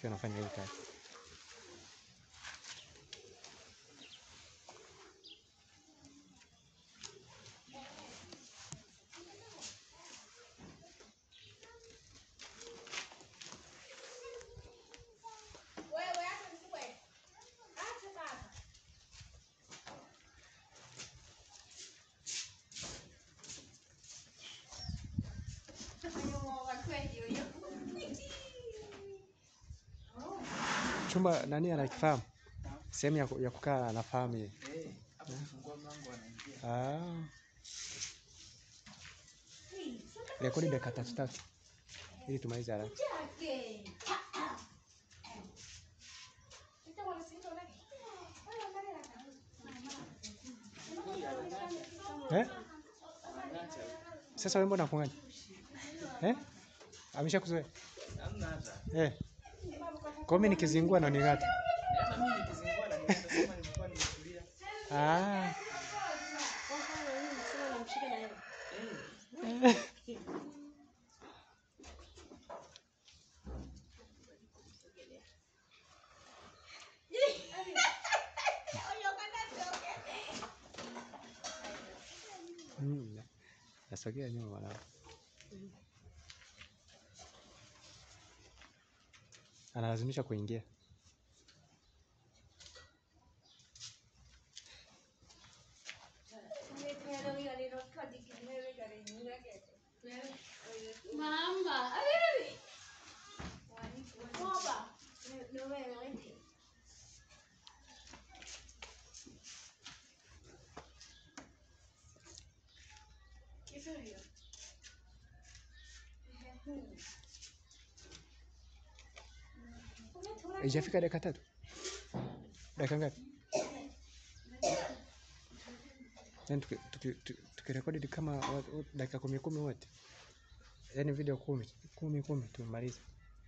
akiwa anafanya hiyo kazi. Chumba nani anakifahamu? Sehemu ya, ku- ya kukaa anafahamu yeye. Eh, hapo kufungua mlango anaingia. Ah. Rekodi dakika tatu tatu ili tumalize haraka. Eh? Sasa wewe mbona kung'anya? Eh? Ameshakuzoea? Hamna hata. Eh. Kwa mimi nikizingua na ning'ata. Hata mimi nikizingua na nienda kama nilikuwa nimetulia. Ah. Eh, Mm. Nasogea nyuma mwanangu. Analazimisha kuingia. Mama, ayo. Baba. Haijafika dakika tatu? Dakika ngapi? Yaani tuki- tuki- tuki- tukirekodi ni kama wa- wa- dakika kumi kumi wote, yaani video kumi kumi kumi tumalize.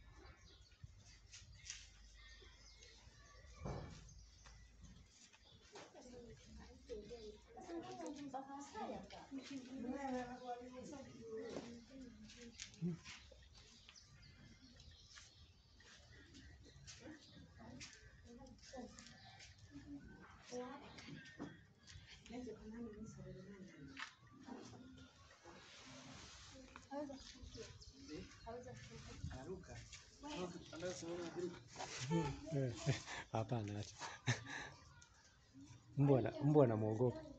anaruka. Anataka kusimama akiruka. Eh, Hapana, acha. Mbwa ana- mbwa anamwogopa.